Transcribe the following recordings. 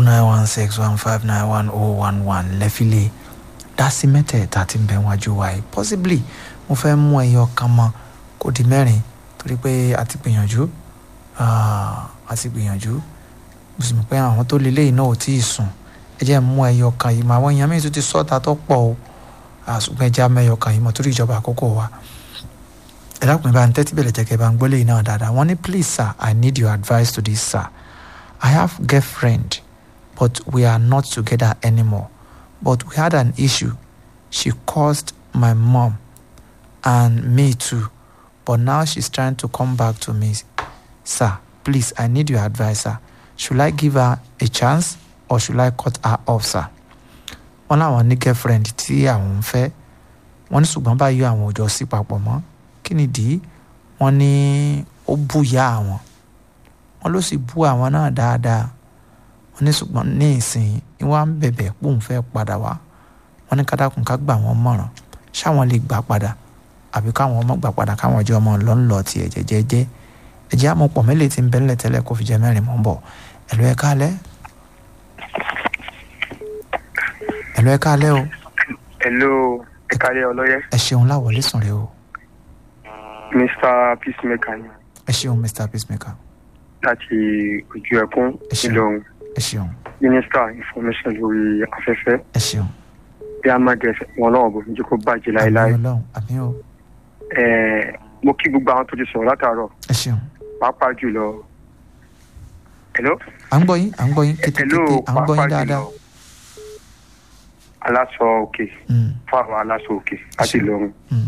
nine one six one five nine one oh one one lẹ́fílẹ̀ dásí mẹ́tẹ̀ẹ̀ta tí ń bẹ wájú wa yìí possibly mo fẹ́ mú ẹyọ kan mọ́ kó di mẹ́rin torí pé a ti gbìyànjú ah, a ti gbìyànjú mo sì mọ̀ pé àwọn tó lélẹ̀ yìí náà ò tíì sùn ẹ jẹ́ mú ẹyọ kan yìí mọ́ àwọn èèyàn mìíràn tó ti sọ́ta tó pọ̀ o àṣùgbọ́n ẹ jẹ́ mẹ́yọ kan yìí mọ́ torí ìjọba àkókò wa ẹ dákun ẹ bá ń tẹ́tí bẹ̀rẹ̀ jẹ́ kẹ́ ẹ bá ń gbólé yìí náà dáadáa wọ́n ní please sir I need your advice to this sir I have girlfriend but we are not together anymore but we had an issue she caused my mom and me too but now she's trying to come back to me sir please I need your advice sir should I give her a chance or should I cut her off sir wọ́n láwọn ní girlfriend tí àwọn ń fẹ́ wọ́n ní ṣùgbọ́n báyìí àwọn ò jọ sí papọ̀ mọ́ kí nìdí wọ́n ní ó búyà àwọn wọ́n ló sì bú àwọn náà dáadáa wọ́n ní ṣùgbọ́n ní ìsìn ni wọ́n á ń bẹ̀bẹ̀ pé òun fẹ́ padà wá wọ́n ní kádàkùn ká gbà wọ́n mọ̀ràn ṣáwọn lè gbà padà àbí káwọn ọmọ gbà padà káwọn ọjọ́ ọmọ lọ ń lọ tiẹ̀ jẹ́jẹ́jẹ́ ẹ̀jẹ̀ àmọ́pọ̀ mélòó ti ń bẹ́ńlẹ̀ tẹ́lẹ̀ kó fi jẹ́ mẹ́rin mọ́ bọ̀ ẹ̀lú ẹ̀ kálẹ̀ ẹ̀lú ẹ̀ kálẹ̀ o hello ẹ̀kálẹ̀ ọlọ́yẹ ẹ ṣeun láwọlé sùn rẹ o mr peacemaker ni ẹ ṣeun mr peacemaker láti ojú ẹkún Ẹ ṣeun. ìlọrin ẹ ṣeun minister information lórí afẹ́fẹ́ ẹ ṣeun bí a máa gẹ̀ẹ́sẹ̀ wọn náà bò ní jẹ́ kó bàjẹ́ láéláé àmì ọlọ́run àmì o Ẹ̀ẹ́, mo kí gbogbo àwọn tó ti sọ̀rọ̀ látàárọ̀ ẹ ṣeun pàápàá jùlọ hello à ń gbọ́ yín à ń gbọ́ yín hello kétékété à ń gbọ́ pàápàá yín dáadáa jùlọ aláṣọ òkè Mm, fún àwọn aláṣọ òkè àti ṣeun. ìlọrin mm,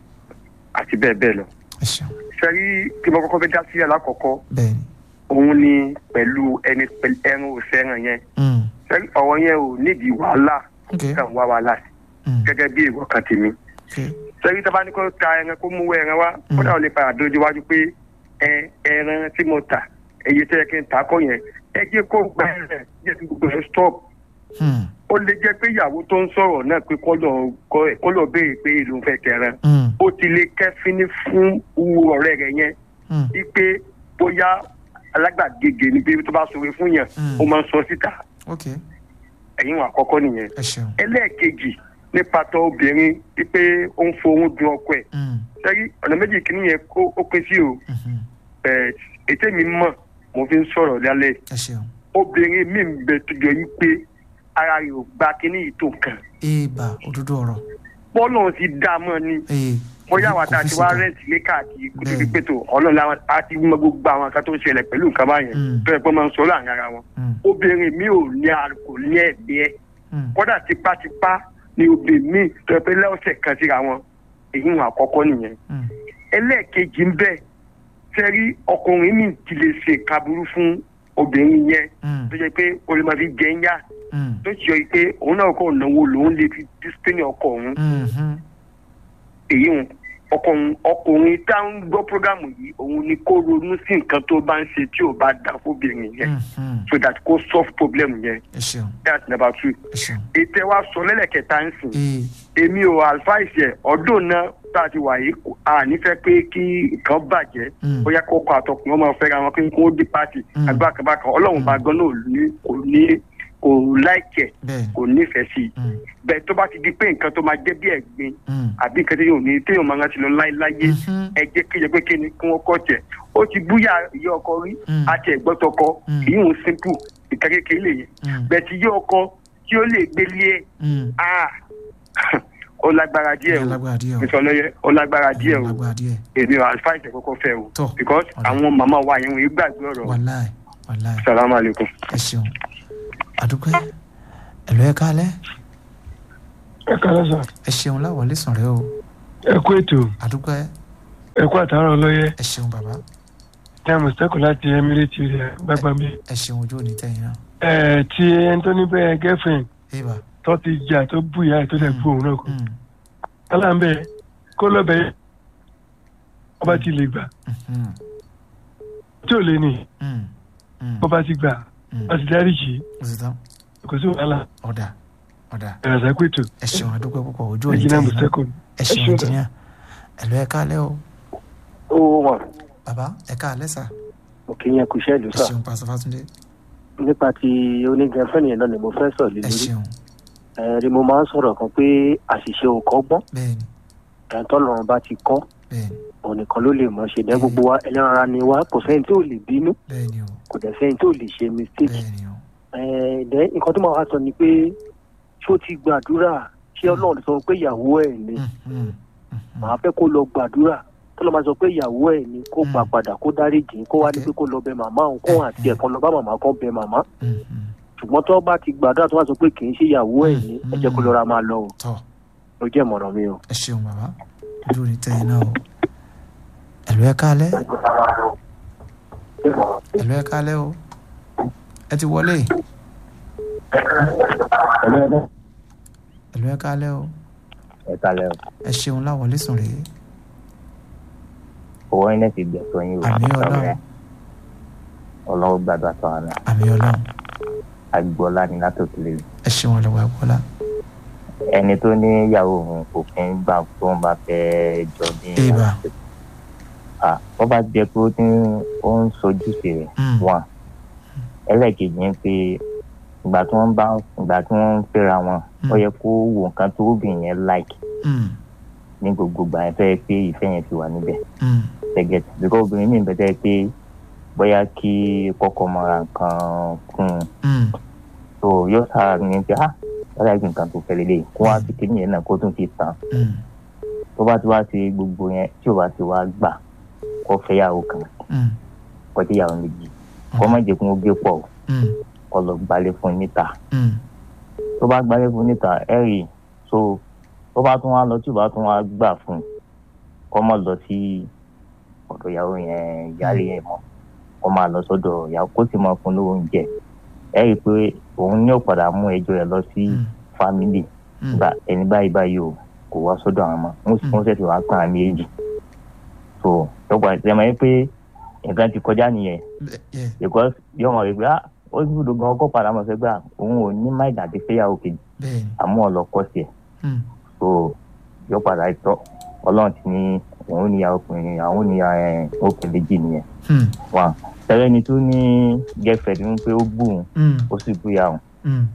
àti bẹ́ẹ̀ bẹ́ẹ̀ lọ ẹ ṣeun sẹ́rí tí mo kọ́kọ́ fẹ́ dá sí alákọ̀ọ́kọ́ bẹ́ẹ̀ ni òun ni pẹ̀lú ẹni pẹ̀lú ẹran òsẹ́ràn yẹn Mm, sẹ́rí ọ̀rọ̀ yẹn ò nídìí wàhálà ok kàn wá wàhálà sí mm, gẹ́gẹ́ bí èrò kan tèmi ok sẹ́rí tí a bá ní kó ta ẹran kó mú ẹran wá Mm. kódà ò lè padà dójú wájú pé ẹ ẹran tí mo tà èyí tẹ́ ẹ kí n tà kọ́ yẹn ẹ jẹ́ kó gbà ẹ̀ jẹ́ kí gbogbo ẹ̀ stop Mm, ó lè jẹ́ pé ìyàwó tó ń sọ̀rọ̀ náà pé kó lọ kó lọ béèrè pé ìlú ń fẹ́ kẹran mm, ó ti lè kẹ́fíní fún wu ọ̀rẹ́ rẹ̀ yẹn mm, wípé bóyá alágbàgege ni pé tó bá sọ̀rọ̀ fún yàn Mm. ó máa ń sọ síta ok ẹ̀yìn wọn àkọ́kọ́ nìyẹn ẹ ṣeun ẹlẹ́ẹ̀kejì nípa tó obìnrin wípé ó ń fohùn dun ọkọ ẹ̀ Mm, sẹ́rí ọ̀nà méjì kìíní yẹn kó ó pín sí o mhm, ẹ̀ ètè mi mọ̀ mo fi ń sọ̀rọ̀ lálẹ́ ẹ ṣeun obìnrin mi ń bẹ tó jọ yí pé ara rẹ̀ ò gba kíní yìí tó nǹkan èèbà òdodo ọ̀rọ̀ bọ́ọ̀lù ti dá a mọ́ ni ee bóyá kò àwọn fi àti wá síta. rẹ́ǹtì lé káàkiri kó tó Bẹ́ẹ̀ni. di pé tó ọlọ́run làwọn àti mọ gbogbo àwọn kan tó ń ṣẹlẹ̀ pẹ̀lú nǹkan báyẹn Mm. tó yẹ pé máa ń sọ láàrin ara wọn Mm, obìnrin mi ò ní ar- kò ní ẹ̀mí ẹ̀ mm, kódà tipátipá ni obìnrin mi tó yẹ pé lẹ́ọ̀sẹ̀ kan síra wọn èyí ń àkọ́kọ́ nìyẹn mm, ẹlẹ́ẹ̀kejì ń bẹ sẹ́rí ọkùnrin mi ti lè ṣe kaburú fún obìnrin yẹn mm, tó jẹ́ pé o lè máa fi jẹ́ ń yá mm, tó ti yọ pé òun náà kò náwó lòun lè fi dísítẹ́nì ọkọ òun mhm, èyí ń ọkùnrin ọkùnrin tá ń gbọ́ prógámù yìí òun ni kó ronú sí nǹkan tó bá ń ṣe tí ò bá dá fóbìnrin yẹn mhm, so that kó solve problem yẹn ẹ ṣeun that's number two. ẹ ṣeun ètè wa sọ lẹ́lẹ̀kẹta ń sìn ee èmi ò advice ẹ̀ ọdún náà tá a ti wà yìí kò- a nífẹ̀ẹ́ pé kí nǹkan bàjẹ́ Mm. bóyá kókó àtọkùnrin ọmọ fẹ́ra wọn kí wọ́n dé pàtì Mm. agbákanbákan ọlọ́run bá gan náà ní kò ní kò láìkẹ̀ bẹ́ẹ̀ kò nífẹ̀ẹ́ sí i ni Mm, bẹ́ẹ̀ tó bá ti di pé nǹkan tó máa jẹ́ bí ẹ̀gbin mm, àbí nǹkan téèyàn ò ní téèyàn máa ń rántí lọ láéláyé mhm, ẹ jẹ́ kí ẹ pé kí ni kí wọ́n kọ́ tẹ̀ ó ti búyà ìyá ọkọ rí Mm. àti ẹ̀gbọ́n tọkọ Mm. kì í hùn simple ìka kékeré lè yẹn mm, bẹ́ẹ̀ ti yé ọkọ tí ó lè gbélé ẹ̀ mm. ah ó lágbára díẹ̀ Ìyẹn o lágbára díẹ̀ o ìsọlọ́yẹ ó lágbára díẹ̀ o lágbára díẹ̀ èmi ò àlùfáàsì kọ́kọ́ fẹ́ o Tọ́. because Ọ̀dà. àwọn màmá wa yẹn wọ́n yìí gbàgbé ọ̀rọ̀ wàláì wàláì salamu alaykum. ẹ ṣeun àdúgbò ẹ̀lú ẹ kálẹ̀ ẹ kálẹ́ sà ẹ ṣeun láwọlé sùn rẹ o ẹ kú ètò àdúgbò ẹ kú àtàrà ọlọ́yẹ ẹ ṣeun bàbá ní àmọ̀tẹ́kù láti emirate rẹ̀ gbàgbàmí. ẹ ṣeun ojú òní tẹ̀yìn náà ẹ ti ẹni tó ní bẹ́ẹ̀ girlfriend èèbà tó ti jà tó bú ìyá ẹ̀ tó dẹ̀ bú òun náà kù. mm, kálá ń bẹ kó lọ́bẹ̀ ọba ti lè gbà mhm, tí ò lè ní mm, mm, bọ́ba ti gbà mm. wọ́n ti dárí jì í ó sì tán kò sí wàhálà ọ̀dà ọ̀dà ẹ̀rọ àṣàkó ètò ẹ ṣeun àdúgbò púpọ̀ ojú òní ẹ̀jìnà tẹ̀yìn náà àmọ̀tẹ́kù. ẹ ṣeun ṣeun. jìnnìà ẹ̀lú ẹ kálẹ̀ o ó wọn bàbá ẹ kálẹ̀ sà mo kì í yẹn kú iṣẹ́ ìlú ẹ sà ṣeun pásọ fátúndé nípa ti onígẹ̀fẹ́ni yẹn náà ni mo fẹ́ sọ̀rọ̀ lé ẹ lórí ṣeun ẹ̀rí mo máa ń sọ̀rọ̀ kan pé àṣìṣe ò kọ́gbọ́n bẹ́ẹ̀ni ẹ̀ńtọ́ lọ́run bá ti kọ́ bẹ́ẹ̀ni òun nìkan ló lè mọ̀ ṣe dẹ́ gbogbo wa ẹlẹ́ran ara ni wa kò sẹ́ni tí ò lè bínú bẹ́ẹ̀ni o kò dẹ̀ sẹ́ni tí ò lè ṣe mistake bẹ́ẹ̀ni o ẹ̀ẹ́dẹ́ nǹkan tó máa wá sọ ni pé ṣó ti gbàdúrà ṣé ọlọ́run sọ pé ìyàwó ẹ̀ ni Mhm, mhm. màá fẹ́ kó lọ gbàdúrà tó lọ́ máa sọ pé ìyàwó ẹ̀ ni kó gbà Mm. padà kó dáríjì kó wá ní Okay. pé kó lọ bẹ màmá òun kó àti Mm. ẹ̀kan lọ bá màmá kan bẹ màmá Mhm. ṣùgbọ́n tó bá ti gbàdúrà tó wá sọ pé kì í ṣe ìyàwó ẹ̀ ni ẹ jẹ́ kó lọ́ra máa lọ o tọ́ ló jẹ́ ìmọ̀ràn mi o. ẹ ṣeun bàbá ojú ò ní tẹ́ ẹ náà o ẹ̀lú ẹ kálẹ́ ẹ̀lú ẹ kálẹ́ o ẹ ti wọlé ẹ̀lú ẹ kálẹ́ o ẹ kalẹ o ẹ ṣeun láwọlé sùn rèé owó iná ti gbẹ̀tọ̀ yín o àmì ọlọ́run ọlọ́run gbàdúrà tó wà náà àmì ọlọ́run agboola ní látòkèlè ẹ ṣeun ọlọ́wọ́ ẹ̀kọ́lá ẹni tó ní ìyàwó òun kò kí ń gbà tó ń bá fẹ́ jọ ní Ìbà. Ah, wọ́n bá jẹ́ pé ó ní ó ń sojúṣe rẹ̀ Mm. wọn ẹlẹ́ẹ̀kejì ni pé ìgbà tí wọ́n bá ìgbà tí wọ́n ń fẹ́ra wọn Mm. ó yẹ kó wo nǹkan tó obìnrin yẹn like Mm, ní gbogbo ìgbà yẹn fẹ́ pé ìfẹ́ yẹn ti wà níbẹ̀ mm, gẹ́gẹ́ bíkọ́ obìnrin mi bẹ́tẹ̀ pé bóyá kí kọ́kọ́ mọ́ra nǹkan kún un mm, so yóò sára ní pé ah wọ́n láì fi nǹkan tó fẹ́ lélẹ̀ kó wá fi kíní yẹn náà kó tún fi tàn mm, tó bá ti wá sí gbogbo yẹn tí ò bá ti wá gbà kó fẹ́ yàwó kan mm, kó tí yàwó méjì kó má jẹ́ kó gbé pọ̀ o, mm, kó lọ gbalẹ̀ fún níta mm, tó bá gbalẹ̀ fún níta ẹ̀ rí i so tó bá tún wá lọ tí ò bá tún wá gbà fún un kó má lọ sí ọ̀dọ̀ ìyàwó yẹn ìyáálé yẹn mọ́ kó máa lọ sọ́dọ̀ ìyàwó kó sì máa fún lówó oúnjẹ ẹ̀ rí i pé òun ní ò padà mú ẹjọ́ rẹ̀ lọ sí mm, fámìlì mm. gba ẹni báyìí báyìí o kò wá sọ́dọ̀ àwọn ọmọ wọn sì Mm. wọn ṣẹ̀ṣẹ̀ wá kàn án méjì so lọ́gbà ìṣẹ̀mọ̀ yẹn pé nǹkan ti kọjá nìyẹn Bẹ- yeah, because yóò mọ̀ wípé ah ó sì gbọdọ̀ gan ọkọ̀ padà mọ̀ sẹ́gbà òun ò ní máìdá àti fẹ́yàwó kejì bẹ́ẹ̀ni àmú ọlọ́kọ̀ sí ẹ̀ mm, so yóò padà tọ́ ọlọ́run ti ní òun ní ọkùnrin àwọn ní òkè méjì nìyẹn mm, wọn tẹ́lẹ̀ ni tó ní gẹ́fẹ̀ẹ́ ní pé ó gbùn mm, ó sì bú yàwó mm,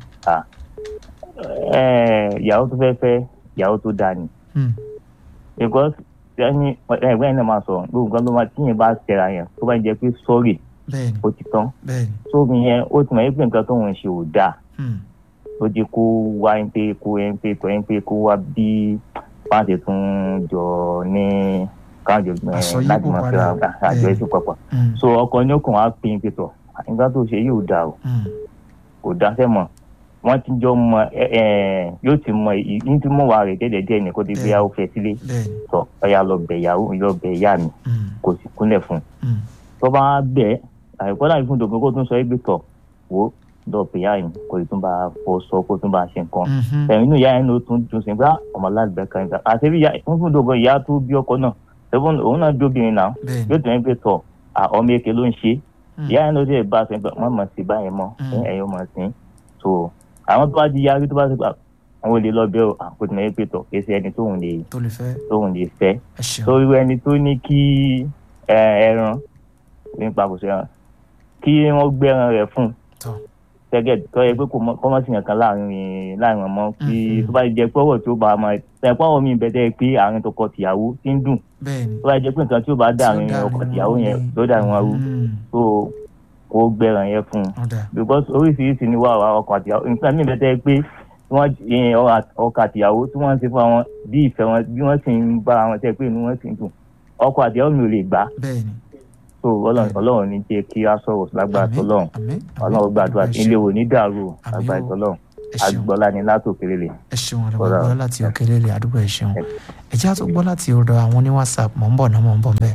ìyàwó tó fẹ́ fẹ́ ìyàwó tó dáa ni mm, because ẹni ẹgbẹ́ yẹn náà máa sọ̀rọ̀ gbogbo nǹkan tó máa tíyẹn bá ṣẹra yẹn tó bá jẹ́ pé sọ́ọ̀rì bẹ́ẹ̀ni ó ti tán bẹ́ẹ̀ni sómi yẹn ó ti mọ̀ pé nǹkan tó ń ṣe ò dáa mm, ó jẹ́ kó wá ń pé kó ń pé kó ń pé kó wá bí fáǹsì tún jọ ní káàjọ Àsọyípò láti máa fẹ́ra padà. àjọ Bẹ́ẹ̀ni. ẹ̀sìn papọ̀ mm, so ọkọ ní òkun á pín pé tọ̀ nǹkan tó ṣe yóò dáa o mm, kò dáṣẹ́ mọ̀ wọ́n ti jọ mọ ẹ ẹ yóò ti mọ ní ti mọ̀ wá rẹ̀ dẹ́dẹ̀dẹ́ ní kó ti gbé yàwó fẹ́ sílé bẹ́ẹ̀ni tọ ọyà lọ bẹ ìyàwó lọ bẹ ìyá mi mm, kò sì kúnlẹ̀ fún un mm, tó bá bẹ àìkọ́ láì fún dògbò kó tún sọ ẹgbẹ́ tọ̀ wò lọ bẹ ìyá yìí kò sì tún bá fọ sọ kó tún bá ṣe nǹkan mhm, ẹ̀yìn inú ìyá yẹn ló tún dùn sí pé "Ah, ọmọ aláàbẹ̀ kan ìgbà àti bí ìyá fún fún dògbò ìyá tó bí ọkọ náà ṣẹ́fún òun náà dóbìnrin náà bẹ́ẹ̀ni yóò tún ẹgbẹ́ tọ̀ "Ah, ọmọ èké ló ń ṣe mm, ìyá yẹn ló dé bá a sọ pé wọ́n mọ̀ sí báyẹn mọ́ Mm. ẹ̀yìn mọ̀ sí so àwọn tó bá di yarí tó bá ti gbà àwọn olè lọ bẹ́ẹ̀ àkótó náà ẹgbẹ́ tọ̀ kí ẹsẹ̀ ẹni tóun lè tó lè fẹ́ tóun lè fẹ́ ẹ ṣeun torí ẹni tó ní kí ẹ, ẹran nípa kò sí ẹran kí wọ́n gbé ẹran rẹ̀ fún tọ́ gẹ́gẹ́ tó yẹ pé kò mọ- kọ́ mọ́ sí yàn kan láàrin láàrin ọmọ kí Mhm. tó bá jẹ pé ọwọ́ tí ó bá máa ẹ̀ pé ọwọ́ mi bẹ̀tẹ̀ pé àárín tọkọ tìyàwó ti ń dùn bẹ́ẹ̀ni tó bá jẹ pé nǹkan tí ó bá dà àárín Tí ó dà ọkọ àárín tìyàwó wọn yẹn ni. ló dà wọn rú Mm, tó kó gbé ẹran yẹn fún un ọ̀dà because oríṣiríṣi ni wà wà ọkọ àtìyàwó nǹkan mi bẹ̀tẹ̀ pé wọ́n ìyẹn ọkọ àtìyàwó tí wọ́n ń ṣe fún àwọn bí ìfẹ́ wọn bí wọ́n sì ń bá àwọn tẹ́ pé inú wọn sì ń dùn ọkọ àtìyàwó mi ò lè gbà bẹ́ẹ̀ni so ọlọ́run ọlọ́run ní jẹ́ kí a sọ̀rọ̀ lágbára àmín tọ́lọ́run àmín ọlọ́run gbàdúrà ẹ ilé ṣeun, wo ní dàrú o, Àmín lágbára o. tọ́lọ́run ẹ ṣeun agbọ́lá ni látòkèrè lè. ẹ ṣeun Ọ̀rọ̀. àdàbọ̀ láti òkèlè lè àdúgbò ẹ ṣeun ẹ jẹ́ àtúgbò gbọ́ láti ọ̀dọ̀ àwọn ní whatsapp mọ̀ ń bọ̀ náà mọ̀ ń bọ̀ bẹ́ẹ̀.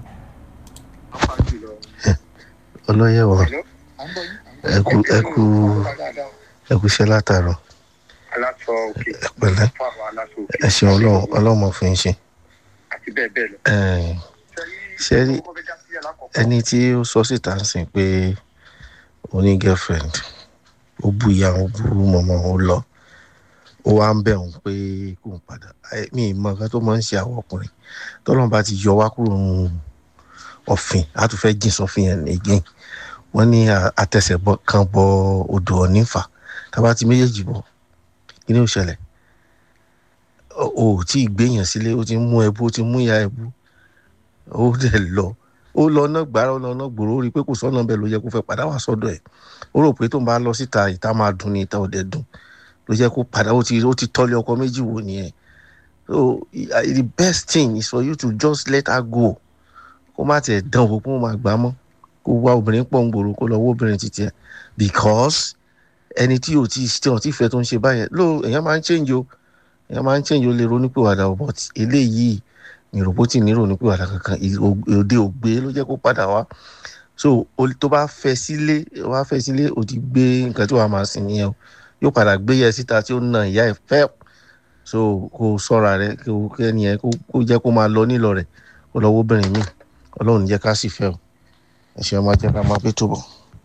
ọlọ́yẹ̀wọ̀ ẹkú ẹkú ẹkúṣẹ́ látàárọ̀ aláṣọ òkè ẹ pẹ̀lẹ́ fún àwọn aláṣọ òkè ẹ ṣeun ọlọ́run ọlọ́run mọ̀ fún yín ṣe. àti bẹ́ẹ̀ bẹ́ẹ̀ lọ. Ẹ̀ẹ́n, ṣé rí ẹni tí ó sọ síta ń sìn pé ó ní girlfriend ó bú ìyá ó bú mọ̀mọ́ ó lọ ó wá ń bẹ̀ òun pé kó ń padà Ẹ, mi ì mọ nǹkan tó máa ń ṣe àwọn ọkùnrin tọ́lọ́run bá ti yọ wá kúrò nínú ọ̀fìn á tún fẹ́ jìn sọ́fìn yẹn again wọ́n ní à- àtẹsẹ̀ bọ- kan bọ odò ọ̀nífà tábà ti méjèèjì bọ̀ kí ni ó ṣẹlẹ̀ o ò tí ì gbéyàn sílé ó ti mú ẹbú ó ti mú ìyá ẹbú ó dẹ̀ lọ ó lọ náà gbára ó lọ náà gbòòrò ó rí i pé kò sọ́nà bẹ́ẹ̀ ló yẹ kó fẹ́ padà wá sọ́dọ̀ ẹ̀ ó rò pé tó ń bá lọ síta ìta máa dùn ní ìta òde dùn ló jẹ́ kó padà ó ti ó ti tọ́lé ọkọ méjì wò nìyẹn so i- the best thing is for you to just let her go kó má tiẹ̀ dán wò kó má gbà á mọ́ kó wá obìnrin pọ̀ ń gbòòrò kó lọ wó obìnrin títí ẹ̀ because ẹni tí ò tí tí ò tí fẹ́ tó ń ṣe báyẹn ló èèyàn máa ń change o èèyàn máa ń change o lè ronúpìwàdà o but eléyìí ìròbótì ní ronúpìwàdà kankan ì- ò- òde ògbé ló jẹ́ kó padà wá so o- tó bá fẹ́ sílé wá fẹ́ sílé o ti gbé nǹkan tí wàá máa sìn nìyẹn o yóò padà gbé yẹ síta tí ó na ìyá ẹ̀ fẹ́ so kó sọ́ra rẹ kó kẹ́ni ẹ kó kó jẹ́ kó máa lọ nílọ rẹ̀ kó lọ wóbìnrin míì ọlọ́run ní jẹ́ ká sì fẹ́ o ẹ̀ṣẹ̀ máa jẹ́ ká máa pé tó bọ̀.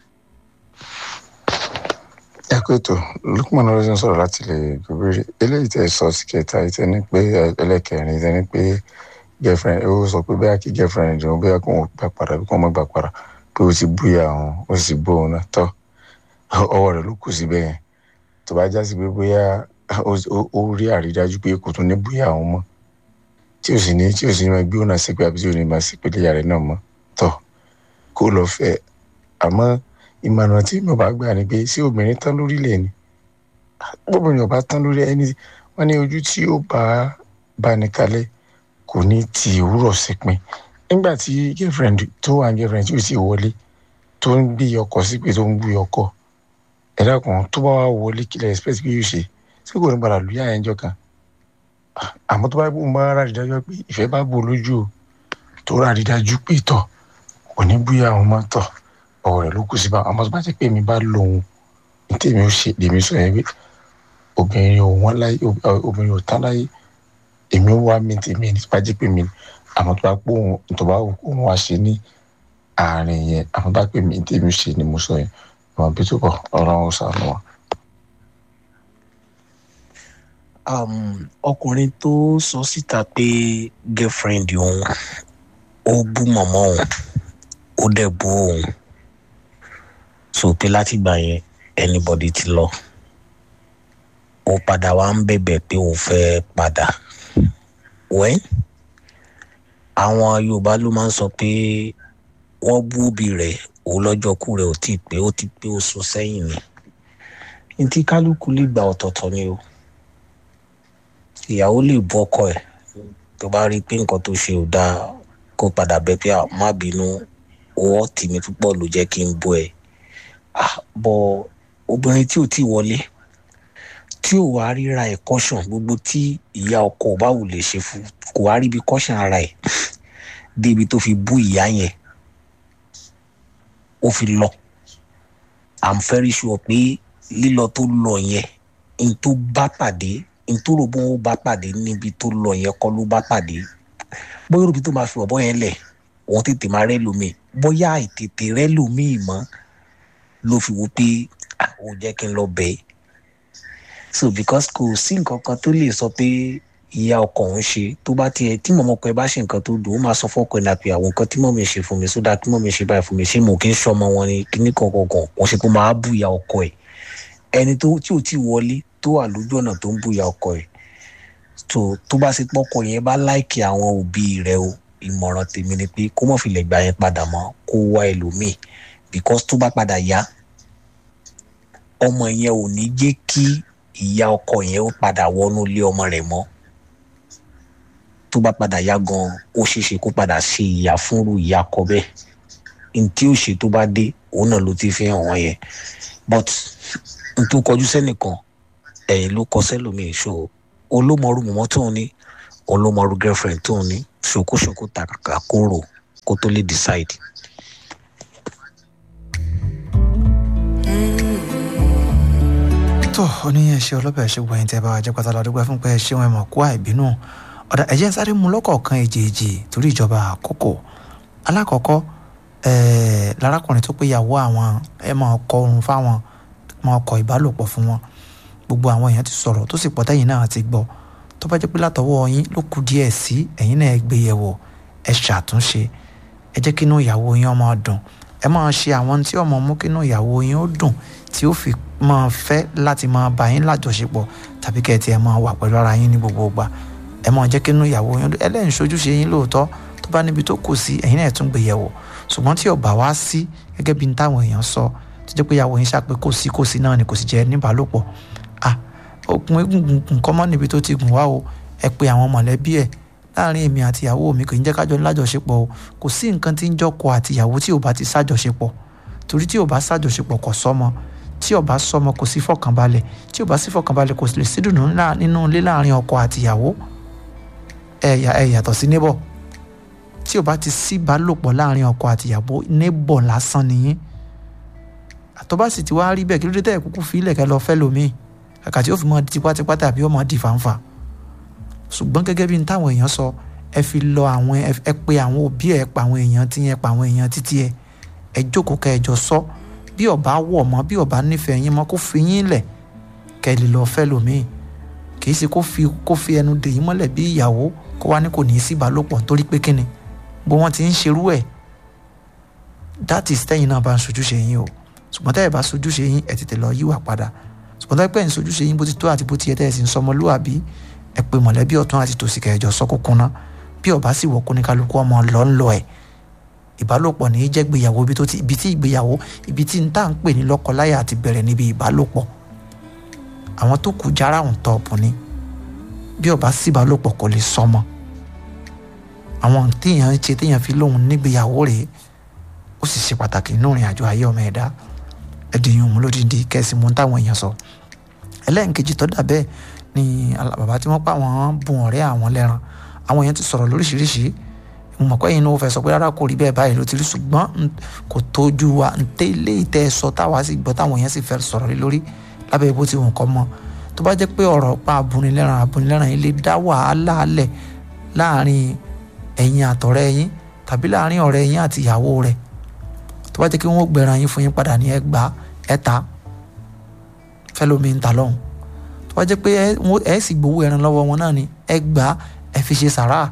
ẹ kó ètò lukman ọlọsìn sọ̀rọ̀ láti lè gbèrè eléyìí tẹ sọ sí kẹta yìí tẹ ní pé ẹlẹ́kẹrin tẹ ní pé girlfriend ó sọ pé bẹ́ẹ̀ kí girlfriend òun bẹ́ẹ̀ kó wọn gbà padà bí kò wọn gbà padà pé ó ti búyà òun ó sì bó òun náà tọ́ ọwọ́ rẹ̀ ló kù síbẹ̀ yẹn tó bá já sí pé bóyá ó- ó ó rí àrídájú pé kò tún ní búyà òun mọ́ tí ò sì ní tí ò sì ní máa gbé òun náà sí pé àbí tí ò ní máa sí pé léyà rẹ̀ náà mọ́ tọ́ kó lọ fẹ́ àmọ́ ìmọ̀ràn tí mo bá gbà ni pé ṣé obìnrin tán lórílẹ̀ ni obìnrin ọba tán lórí ẹni wọn ní ojú tí ó bá bá ní kalẹ̀ kò ní ti òwúrọ̀ sípin nígbà tí girlfriend tó wà ní girlfriend tí ó sì wọlé tó ń gbé ọkọ sí pé tó ń gbé ọkọ ẹ dákun tó bá wà wọlé kílẹ̀ expect pé yóò ṣe tí kò ní padà lùyà ẹ̀ ń jọ kan àmọ́ tó bá bó ń bá rà dídájú pé ìfẹ́ bá bò lójú o tó rà dídájú pé tọ̀ kò ní búyà àwọn máa tọ̀ ọ̀rọ̀ rẹ̀ ló kù sí bá àmọ́ tó bá ti pé mi bá lòun ní tèmi ó ṣe lèmi sọ yẹn pé obìnrin ò wọ́n láyé ob- ọ, obìnrin ò tán láyé èmi ó wá mi tèmi ní tó bá jẹ́ pé mi ni àmọ́ tó bá pé òun tó bá wù kó òun wá ṣe ní àárín yẹn àmọ́ tó bá pé mi ní tèmi ó ṣe ni mo sọ yẹn àwọn bí tó bọ̀ ọlọ́run ó ṣàánú wa. um, ọkùnrin tó sọ síta pé girlfriend òun ó bú mọ̀mọ́ òun ó dẹ̀ bú òun so pé látìgbà yẹn anybody ti lọ ó padà wá ń bẹ̀bẹ̀ pé òun fẹ́ padà wẹ́n àwọn yorùbá ló máa ń sọ pé wọ́n bú òbí rẹ̀ òun lọ́jọ́ kú rẹ̀ ò tí ì pé ó ti pé ó sún sẹ́yìn ni ní tí kálukú lè gba ọ̀tọ̀ọ̀tọ̀ ni o ìyàwó lè bú ọkọ ẹ̀ tó bá rí i pé nǹkan tó ṣe ò dáa kó padà bẹ̀ pé "Ah, má bínú owó tì mí púpọ̀ ló jẹ́ kí n bú ẹ Ah, bọ obìnrin tí ò tí wọlé tí ò wá ríra ẹ̀ kọ́ṣàn gbogbo tí ìyá ọkọ ò bá wù lè ṣe fún kò wá ríbi kọ́ṣàn ara ẹ̀ débi tó fi bú ìyá yẹn ó fi lọ i'm very sure pé lílọ tó lọ yẹn n tó bá pàdé n tó rò bó bá pàdé níbi tó lọ yẹn kọ́ ló bá pàdé bóyá òbí tó máa fi ọ̀bọ yẹn lẹ̀ òun tètè máa rẹ́ lómi bóyá àìtètè rẹ́ lómi mọ́ ló fi wo pé "Ah, ó jẹ́ kí n lọ bẹ́ẹ̀ so because kò sí nǹkan kan tó lè sọ pé ìyá ọkọ òun ṣe tó bá tiẹ̀ tí mọ̀mọ́ ọkọ ẹ bá ṣe nǹkan tó dùn ó máa sọ fọ́kọ ẹ̀ náà pé àwọn nǹkan tí mọ̀mí ṣe fún mi sódà tí mọ̀mí ṣe báyìí fún mi ṣé mo kì í ṣọmọ wọn ni kíní kankan kan wọ́n ṣe kó máa bú ìyá ọkọ ẹ̀ ẹni tó tí ò tí wọlé tó wà lójú ọ̀nà tó ń bú ìyá ọkọ ẹ̀ tó tó bá ṣe pọ́kọ yẹn bá láìkì àwọn òbí rẹ o ìmọ̀ràn tèmi ni pé kó mọ̀ fi lè gbà yẹn padà mọ́ kó wá ẹlòmíì because tó bá padà yá ọmọ yẹn ò ní jẹ́ kí ìyá ọkọ yẹn ó padà wọnú ilé ọmọ rẹ̀ mọ́ tó bá padà yá gan ó ṣeéṣe kó padà ṣe ìyá fúnrú ìyá akọ bẹ́ẹ̀ n tí ó ṣe tó bá dé òun náà ló ti fi hàn wọ́n yẹn but n tó kọjú sẹ́nìkan ẹ̀yìn ló kọ sẹ́lòmíì ṣó olómọrú mọ̀mọ́ tóun ní olómọrú girlfriend tóun ní ṣòkóṣòkó tàkàkà kóró kó tó lè decide. tó oníyẹn ṣe ọlọ́bẹ̀ ṣe wọ̀nyí tẹ́ bá wa jẹ́ pátá lọ́dún fún pé ẹ ṣe wọn ẹ mọ̀ kó àìbínú ọ̀dà ẹ̀jẹ̀ ń sáré mu lọ́kọ̀ọ̀kan èjèèjì torí ìjọba àkókò alákọ̀ọ́kọ́ ẹ̀ẹ́ lárákùnrin tó péyàwó àwọn ẹ máa kọ oorun fáwọn máa kọ ìbálòpọ̀ fún wọn gbogbo àwọn èèyàn ti sọ̀rọ̀ tó sì pọ̀ tẹ́yìn náà ti gbọ́ tó bá jẹ́ pé látọwọ́ yín ló kù díẹ̀ sí ẹ̀yin náà ẹ gbé yẹ̀wò ẹ ṣàtúnṣe ẹ jẹ́ kí inú ìyàwó yín ọmọ dùn ẹ máa ṣe àwọn tí ọmọ mú kínú ìyàwó yín ó dùn tí ó fi máa fẹ́ láti máa bá yín lájọṣepọ̀ tàbí kẹ́ ẹ tiẹ̀ máa wà pẹ̀lú ara yín ní gbogbo ìgbà ẹ máa jẹ́ kínú ìyàwó yín ẹlẹ́yìn ṣojúṣe yín lóòótọ́ tó bá níbi tó kù sí ẹ̀yin náà tún gbé yẹ̀wò ṣùgbọ́n tí ó bá wá sí gẹ́gẹ́ bí táwọn èèyàn sọ tó jẹ́ pé ìyàwó yín ṣàpé kò sí kò sí náà ni kò sì jẹ́ níbàálòpọ̀ ah okùn egungun nǹkan mọ́ níbi tó ti gùn wá o ẹ pe àwọn mọ̀lẹ́bí ẹ̀ láàrin èmi àti ìyàwó mi kò ní jẹ́ kájọ lájọṣepọ̀ o kò sí nǹkan tí ń jọkọ àti ìyàwó tí ò bá ti sájọṣepọ̀ torí tí ò bá sájọṣepọ̀ kò sọ́mọ tí ò bá sọ́mọ kò sí fọkànbalẹ̀ tí ò bá sí fọkànbalẹ̀ kò lè sí dùnú nínú ilé láàrin ọkọ àti ìyàwó ẹ ẹ yàtọ̀ sí neighbor tí ò bá ti sí ìbálòpọ̀ láàrin ọkọ àti ìyàwó neighbor lásán nìyí àtọ́ sì ti wá rí bẹ́ẹ̀ kí ló dé tẹ́ ẹ̀ kúkú fi ilẹ̀ kẹ́ lọ fẹ́ lómi kàkà tí ó fi mọ́ di tipátipá tàbí ó mọ́ di fàǹfà ṣùgbọ́n gẹ́gẹ́ bí n táwọn èèyàn sọ ẹ fi lọ àwọn ẹ pe àwọn òbí ẹ pa àwọn èèyàn tí yẹn pa àwọn èèyàn títí ẹ ẹ jókòó kẹ́ ẹ jọ sọ bí ọba wọ̀ mọ́ bí ọba nífẹ̀ẹ́ yín mọ́ kó fi yín lẹ̀ kẹ́ ẹ lè lọ fẹ́ lómi kì í ṣe kó fi kó fi ẹnu dè yín mọ́lẹ̀ bí ìyàwó kó wá ní kò ní í sí ìbálòpọ̀ torí pé kíni bó wọ́n ti ń ṣerú ẹ̀ that is tẹ́yìn náà bá ń sojúṣe yín o ṣùgbọ́n tẹ́yìn bá sojúṣe yín ẹ̀ tètè lọ yíwà padà ṣùgbọ́n tẹ́yìn pẹ́ ń sojúṣe yín bó ti tó àti bó ti yẹ tẹ́yìn sì ń sọmọlúwàbí ẹ pé mọ̀lẹ́bí ọ̀tún àti tòsí kẹjọ sọ kókó ná bí ọba sì wọ̀ kó ní kálukú ọmọ lọ ń lọ ẹ̀ ìbálòpọ̀ ní í jẹ́ gbéyàwó ibi tí ìgbéyàwó ibi tí n tá ń pè ní lọ́kọláya àti bẹ̀rẹ̀ níbi ìbálòpọ̀ àwọn tó kù jára ń tọ́ ọ̀pọ̀ ni bí ọba sì ìbálòpọ̀ kò lè sọmọ àwọn téèyàn ń ṣe téèyàn fi lóhun nígbéyàwó rèé ó sì ṣe pàtàkì nínú ìrìn àjò ayé ọmọ ẹ̀dá ẹ̀dìyàn òun lódìdí kẹ́sì mú táwọn èèyàn sọ ẹlẹ́nkejì tó dà bẹ́ẹ̀ ni bàbá tí wọ́n pa wọ́n bùn ọ̀rẹ́ àwọn lẹ́ran àwọn èèyàn ti sọ̀rọ̀ lóríṣiríṣi mo mọ̀ pé ẹ̀yin náà fẹ́ sọ pé rárá kò rí bẹ́ẹ̀ báyìí ló ti rí ṣùgbọ́n kò tójú wa ntẹ́ ilé ìtẹ́ sọ táwa sì gbọ́ táwọn èèyàn sì fẹ́ sọ̀rọ̀ lé lórí lábẹ́ bó ti wùn kọ́ mọ́ tó bá jẹ́ pé ọ̀rọ̀ pa abúnilẹ́ran abúnilẹ́ran yìí lè dá wàhálà alẹ̀ láàrin ẹ̀yin àtọ̀rẹ́ yín tàbí láàrin ọ̀rẹ́ yín àti ìyàwó rẹ̀ tó bá jẹ́ kí wọ́n gbẹ̀ràn yín fún yín padà ní ẹgbàá ẹ̀ta fẹ́lómi ń ta lọ́hùn tó bá jẹ́ pé ẹ sì gbowó ẹran lọ́wọ́ wọn náà ni ẹ gbà ẹ fi ṣe sàrà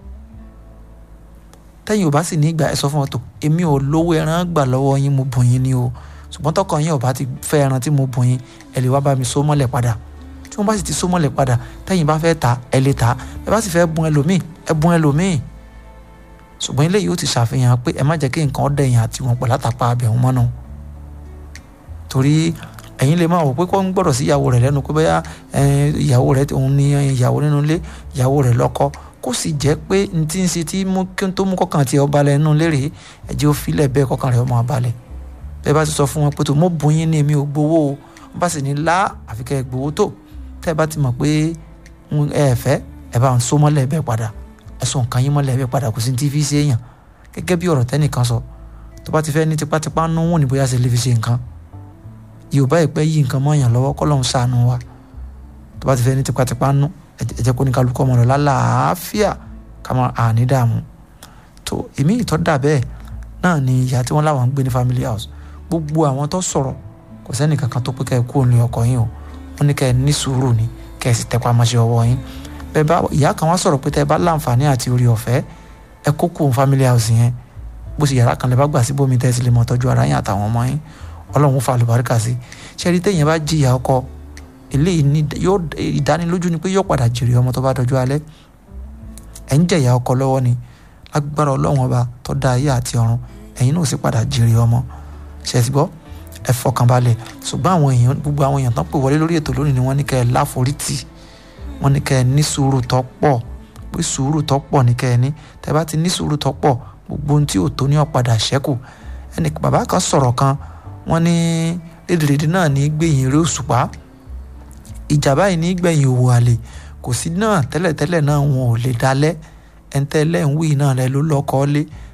tẹ́yìn ò bá sì ní ìgbà ẹ sọ fún wọn tó èmi ò lówó ẹran gbà lọ́wọ́ yín mo bùn yín ni o ṣùgbọ́n tọkàn yín ò bá ti fẹ́ ẹran tí mo bùn yín ẹ lè wá bá mi so mọ́lẹ̀ padà tí wọ́n bá sì ti so mọ́lẹ̀ padà tẹ́yìn bá fẹ́ ta ẹ lè ta ẹ bá sì fẹ́ bùn ẹlòmíì ẹ bùn ẹlòmíì ṣùgbọ́n eléyìí ó ti ṣàfihàn pé ẹ má jẹ́ kí nǹkan dẹ̀yìn àti wọn pọ̀ látàpá abẹ̀hún mọ́nà torí ẹ̀yin lè máa wò pé kó ń gbọ́dọ̀ sí ìyàwó rẹ̀ lẹ́nu pé bóyá ìyàwó rẹ̀ òun ni ìyàwó nínú ilé ìyàwó rẹ̀ lọ́kọ kó sì jẹ́ pé n tí ń ṣe tí kí n tó mú kọ́kàn tí ọba lẹ̀ nínú lérè ẹ̀jẹ̀ ó filẹ̀ bẹ́ẹ̀ kọ́kàn rẹ̀ ọmọ abalẹ̀ bẹ́ẹ̀ bá ti sọ fún wọn pé tó mo bùn yín ní èmi ò gbowó o wọ́n bá sì ní lá àfikẹ́ gbowó tó tẹ́ ẹ bá ti mọ̀ pé ẹ fẹ́ ẹ bá ń so mọ́lẹ̀ bẹ́ẹ̀ padà ẹ sọ nǹkan yín mọ́lẹ̀ bẹ́ẹ̀ padà kò sí ti fi ṣe èèyàn gẹ́gẹ́ bí ọ̀rọ̀ tẹ́nìkan sọ tó bá ti fẹ́ ní tipátipá nú wọn ní bóyá ṣe lè fi ṣe nǹkan yorùbá ìpẹ́ yí nǹkan mọ́yàn lọ́wọ́ kọ́lọ́hún ṣàánú wa tó bá ti fẹ́ ní tipátipá nú ẹ jẹ́ kó ní kálukú ọmọ rẹ̀ lálàáfíà ká máa àní dààmú tó èmi ìtọ́ dà bẹ́ẹ̀ náà ni ìyá tí wọ́n láwọn ń gbé ní family house gbogbo àwọn tó sọ̀rọ̀ kò sẹ́ni kankan tó pé kẹ́ ẹ kú òun lé ọkọ yín o wọ́n ní kẹ́ ẹ ní sùúrù ni kẹ́ ẹ sì tẹpá mọ́ṣẹ́ ọwọ́ yín bẹ́ẹ̀ bá ìyá kan wá sọ̀rọ̀ pé tẹ́ ẹ bá láǹfààní àti orí ọ̀fẹ́ ẹ kó kú òun family house yẹn bó ṣe yàrá kan lè bá gbà síbòmí tẹ́ ẹ sì lè mọ̀ tọ́jú ara yín àtàwọn ọmọ yín ọlọ́run fa àlùbáríkà sí ṣe rí téèyàn bá jìyà ọkọ eléyìí ní yóò ìdánilójú ni pé yóò padà jèrè ọmọ tó bá dọjú alẹ́ ẹ̀ ń jẹ̀yà ọkọ lọ́wọ́ ni lágbára ọlọ́run ọba tó dá ayé àti ọ̀run ẹ̀yin náà sì padà jèrè ọmọ ṣe ti gbọ́ ẹ fọkànbalẹ̀ ṣùgbọ́n àwọn èèyàn gbogbo àwọn èèyàn tán pè wọlé lórí ètò lónìí ni wọ́n ní kẹ́ ẹ láforítì wọ́n ní kẹ́ ẹ ní sùúrù tó pọ̀ pé sùúrù tó pọ̀ ní kẹ́ ẹ ní tẹ́ bá ti ní sùúrù tó pọ̀ gbogbo ohun tí ò tó ní ọ̀padà ṣẹ́kù ẹnì bàbá kan sọ̀rọ̀ kan wọ́n ní lédèrèdè náà ní gbẹ̀yìn eré òṣùpá ìjà báyìí ní gbẹ̀yìn òwò àlè kò sí náà tẹ́lẹ̀tẹ́lẹ̀ náà wọn ò lè dalẹ̀ ẹ̀ńtẹ́lẹ̀ ń wí náà lẹ ló lọ́kọ́ lé